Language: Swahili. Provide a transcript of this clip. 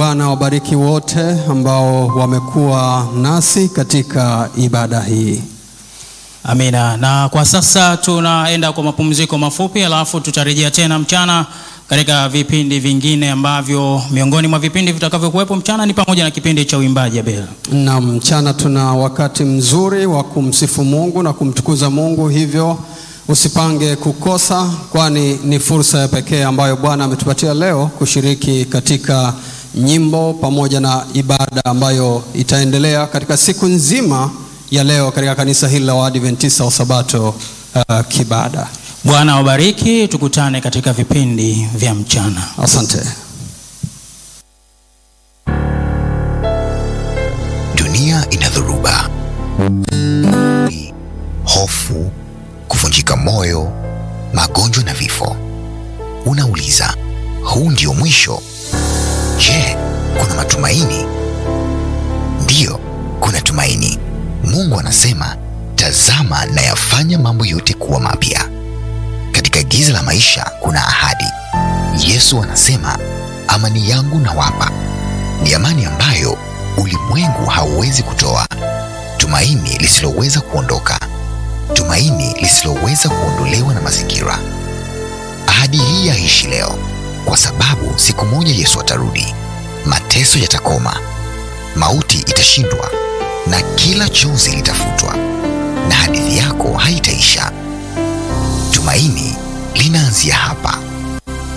Bwana wabariki wote ambao wamekuwa nasi katika ibada hii. Amina. Na kwa sasa tunaenda kwa mapumziko mafupi, alafu tutarejea tena mchana katika vipindi vingine ambavyo miongoni mwa vipindi vitakavyokuwepo mchana ni pamoja na kipindi cha uimbaji Abel. Na mchana tuna wakati mzuri wa kumsifu Mungu na kumtukuza Mungu, hivyo usipange kukosa, kwani ni fursa ya pekee ambayo Bwana ametupatia leo kushiriki katika nyimbo pamoja na ibada ambayo itaendelea katika siku nzima ya leo katika kanisa hili la Waadventista wa Sabato uh, Kibada. Bwana wabariki, tukutane katika vipindi vya mchana. Asante. Dunia ina dhoruba, hofu, kuvunjika moyo, magonjwa na vifo. Unauliza, huu ndio mwisho? Je, kuna matumaini? Ndiyo, kuna tumaini. Mungu anasema, tazama nayafanya mambo yote kuwa mapya. Katika giza la maisha kuna ahadi. Yesu anasema, amani yangu nawapa, ni amani ambayo ulimwengu hauwezi kutoa, tumaini lisiloweza kuondoka, tumaini lisiloweza kuondolewa na mazingira. Ahadi hii yaishi leo, kwa sababu siku moja Yesu atarudi, mateso yatakoma, mauti itashindwa, na kila chozi litafutwa, na hadithi yako haitaisha. Tumaini linaanzia hapa.